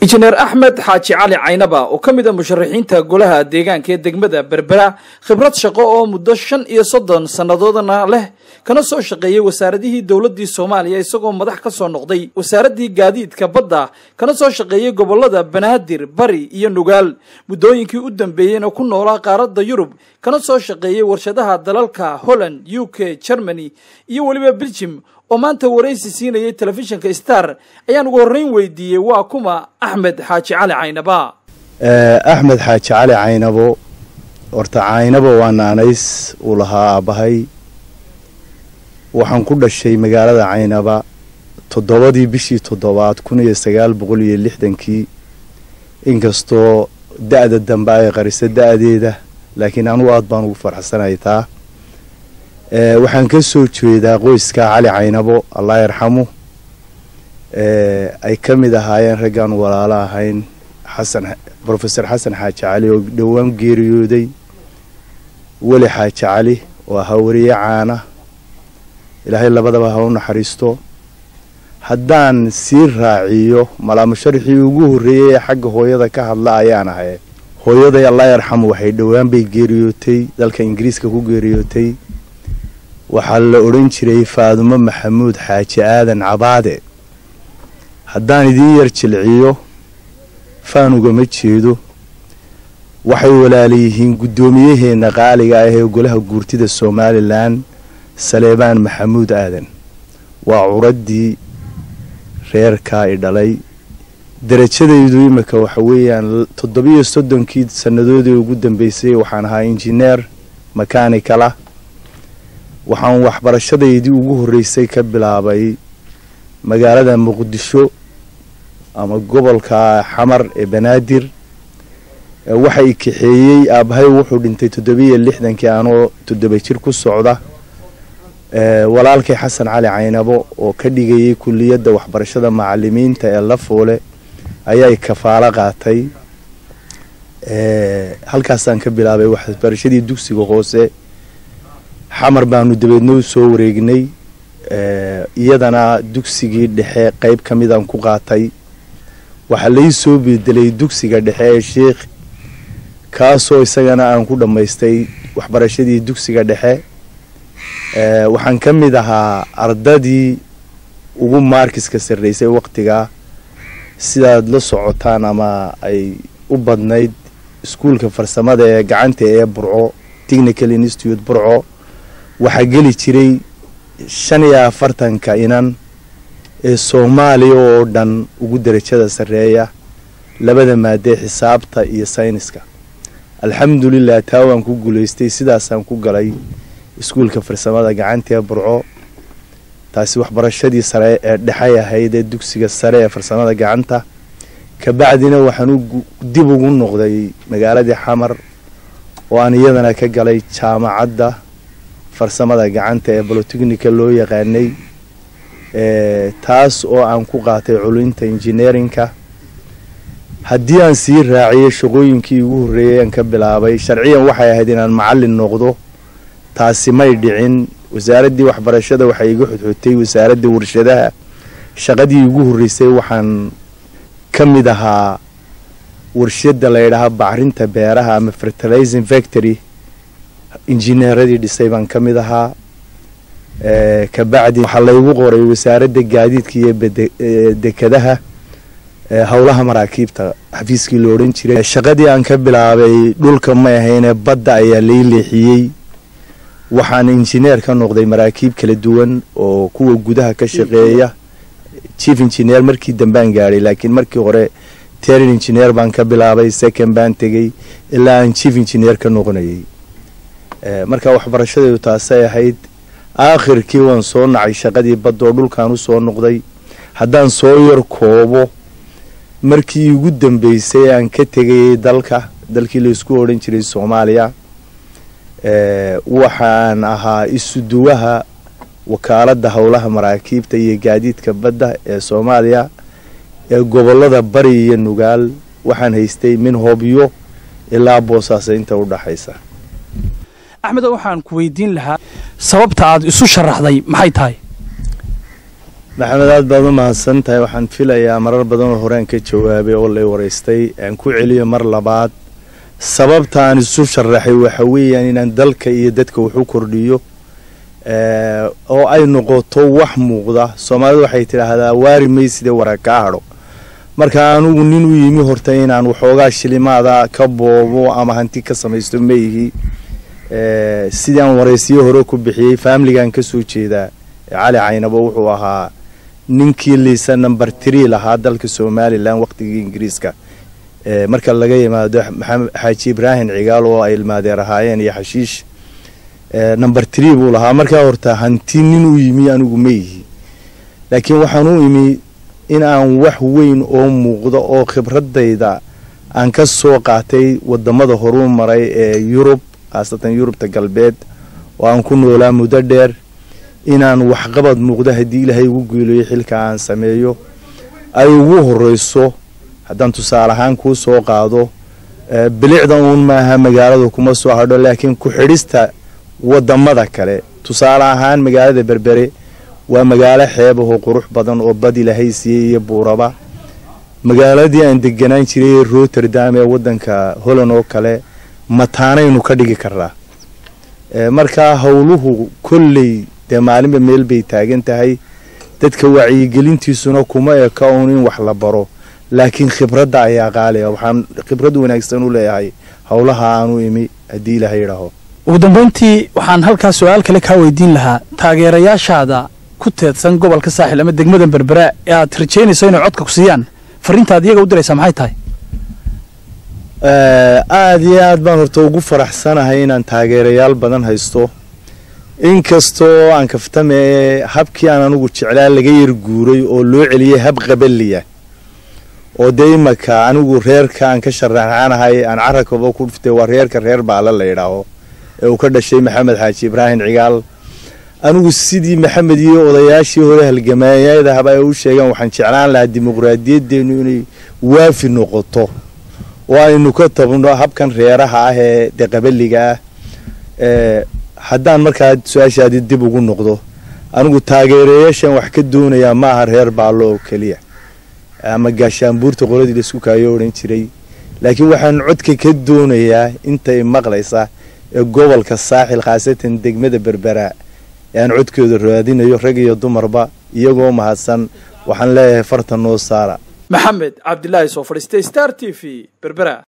injineer axmed xaaji cali caynaba oo ka mid a musharaxiinta golaha deegaanka ee degmada berbera khibrad shaqo oo muddo shan iyo soddon sannadoodana leh kana soo shaqeeyey wasaaradihii dowladdii soomaaliya isagoo madax ka soo noqday wasaaraddii gaadiidka badda kana soo shaqeeyey gobollada banaadir bari iyo nugaal muddooyinkii u dambeeyeyna ku noolaa qaaradda yurub kana soo shaqeeyey warshadaha dalalka holland u k germany iyo weliba beljim oo maanta waraysi siinayay telefishinka star ayaan ugu horreyn weydiiyey waa kuma axmed xaaji cali caynaba axmed xaaji cali caynabo horta caynabo waa naanays uu lahaa aabbahay waxaan ku dhashay magaalada caynaba toddobadii bishii toddobaad kun iyo sagaal boqol iyo lixdankii inkastoo da-da dambe ay qarisa da-deeda laakiin anugu aad baan ugu farxsanay taa waxaan ka soo jeedaa qoyska cali caynabo allah yarxamu ay ka mid ahaayeen raggaan walaalo ahayn xasan brofesor xasan xaaji cali oo dhowaan geeriyooday weli xaaji cali oo ahaa wariye caana ilaahay labadaba ha u naxariisto haddaan sii raaciyo malaamusharixii ugu horreeyey ee xagga hooyada ka hadla ayaan ahay hooyaday allah yarxamu waxay dhowaan bay geeriyootay dalka ingiriiska ku geeriyootay waxaa la odhan jiray faadumo maxamuud xaaji aadan cabaade haddaan idiin yar jilciyo faanugama jeedo waxay walaalayihiin guddoomiyaheena qaaliga ah ee golaha guurtida somalilan saleebaan maxamuud aadan waa curaddii reerkaa i dhalay darajadaydu imika waxa weeyaan toddobiyo soddonkii sannadoodii ugu dambeysay waxaan ahaa injineer makanikala waxaan waxbarashadaydii ugu horreysay ka bilaabay magaalada muqdisho ama gobolka xamar ee banaadir waxa i kaxeeyey aabbahay wuxuu dhintay toddobiyo lixdankii anoo toddoba jir ku socda walaalkay xasan cali caynabo oo ka dhigayay kulliyadda waxbarashada macalimiinta ee lafoole ayaa kafaalo qaatay halkaasaan ka bilaabay waxbarashadii dugsiga hoose xamar baanu dabeedna u soo wareegnay iyadana dugsigii dhexe qeyb ka midaan ku qaatay waxaa lai soo bedelay dugsiga dhexe ee sheikh kaasoo isagana aan ku dhammaystay waxbarashadii dugsiga dhexe waxaan ka mid ahaa ardadii ugu maarkiska sarreysay waqtigaa sidaad la socotaan ama ay u badnayd iskuulka farsamada ee gacanta ee burco technical institute burco waxaa geli jiray shan iyo afartanka inan ee soomaaliya oo dhan ugu darajada sarreeya labada maadee xisaabta iyo sayniska alxamdulilah taa waan ku guulaystay sidaasaan ku galay iskuulka farsamada gacanta ee burco taasi waxbarashadii sare ee dhexay ahayd ee dugsiga sare ee farsamada gacanta kabacdina waxaan dib ugu noqday magaaladii xamar oo aan iyadana ka galay jaamacadda farsamada gacanta ee bolotechnica loo yaqaanay taas oo aan ku qaatay culinta engineerinka haddii aan sii raaciyay shaqooyinkii ugu horreeyay aan ka bilaabay sharciyan waxay ahayd inaan macallin noqdo taasi may dhicin wasaaraddii waxbarashada waxay iga xodxotay wasaaradda warshadaha shaqadii ugu horreysay waxaan ka mid ahaa warshadda la ydhahaa bacrinta beeraha ama fertilizing factory injineeradii dhisay baan ka mid ahaa kabacdi waxaa laygu qoray wasaaradda gaadiidka iyo dekadaha howlaha maraakiibta xafiiskii la odhan jiray shaqadii aan ka bilaabay dhulka may ahaynee badda ayaa lay leexiyey waxaan injineer ka noqday maraakiib kala duwan oo kuwa gudaha ka shaqeeya chief engineer markii dambaan gaadhay laakiin markii hore terin engineer baan ka bilaabay second baan tegey ilaa aan chief engineer ka noqonayay marka waxbarashadeedu taasay ahayd aakhirkii waan soo nacay shaqadii badda oo dhulkaan u soo noqday haddaan soo yar koobo markii ugu dambeysay aan ka tegayay dalka dalkii laysku odhan jiray soomaaliya waxaan ahaa isuduwaha wakaaladda howlaha maraakiibta iyo gaadiidka badda ee soomaaliya ee gobolada bari iyo nugaal waxaan haystay min hobyo ilaa boosaaso inta u dhaxaysa axmed waxaan ku weydiin lahaa sababta aad isu sharaxday maxay tahay maxamed aad baad u mahadsan tahay waxaan filayaa marar badan oo horeen ka jawaabay oo lay waraystay aan ku celiyo mar labaad sababta aan isu sharaxay waxa weeyaan inaan dalka iyo dadka wax u kordhiyo oo ay noqoto wax muuqda soomaalidu waxay tidhaahdaa waari mayside wara kaa hadho marka anugu nin u yimi horta inaan waxoogaa shilimaada ka boobo ama hanti ka samaysto maihi sidii aan waraysiyo hore ku bixiyey faamiligan ka soo jeedaa cali caynabo wuxuu ahaa ninkii liisa number tree lahaa dalka somalilan waqtigii ingiriiska marka laga yimaado maxamed xaaji ibraahim cigaal oo ay ilmaadeer ahaayeen iyo xashiish number tree buu lahaa markaa horta hanti nin u yimi anigu ma yihi laakiin waxaan u imi in aan wax weyn oo muuqda oo khibradayda aan ka soo qaatay wadamada horuu maray ee yurub khaasatan yurubta galbeed oo aan ku noolaa muddo dheer inaan waxqabad muuqda haddii ilaahay ugu geelayo xilka aan sameeyo ay ugu horeyso haddaan tusaale ahaan kuu soo qaado bilicda uun maaha magaalada kuma soo hadho laakiin ku-xidhista wadamada kale tusaale ahaan magaalada berbere waa magaalo xeebahoo qurux badan oo bad ilaahay siiyey iyo buuraba magaaladii aan deganaan jiray ee rotterdam ee wadanka holland oo kale mataanaynu ka dhigi karnaa markaa howluhu kolley dee maalinba meel bay taagan tahay dadka wacyigelintiisuna kuma eka uun in wax la baro laakiin khibradda ayaa qaaliga waxaan khibrad wanaagsan u leeyahay howlaha aanu imi haddii ilaaha yidhaaho ugu dambayntii waxaan halkaa su-aal kale kaa weydiin lahaa taageerayaashaada ku teedsan gobolka saaxil ama degmada berbera ee aad rajaynayso inay codka ku siiyaan fariintaad iyaga u diraysaa maxay tahay aada iyo aad baan horta ugu faraxsanahay inaan taageerayaal badan haysto inkastoo aan kaftame habkii aan anugu jeclaa laga yar guuray oo loo celiyay hab qabaliya oo dee imaka anigu reerka aan ka sharaxanahay aan carabkaba ku dhuftay waa reerka reer baale la yidhaaho ee uu ka dhashay maxamed xaaji ibraahim cigaal anigu sidii maxamed iyo odayaashii hore halgamaayadahaba ay u sheegeen waxaan jeclaan lahaa dimuqraadiyadeenu inay waafi noqoto oo aynu ka tabno habkan reeraha ah ee dee qabaliga ah haddaan markaa su-aashaadi dib ugu noqdo anigu taageerayaashan wax ka doonayaa ma aha reer baallo oo keliya ama gaashaanbuurta qoladii laisku kaayo odhan jiray laakiin waxaan codka ka doonayaa intay maqlaysa ee gobolka saaxil khaasatan degmada berbera ee aan codkooda raadinayo rag iyo dumarba iyagoo mahadsan waxaan leeyahay farta noo saara maxamed cabdilaahi soo fadhiistay star t v berbera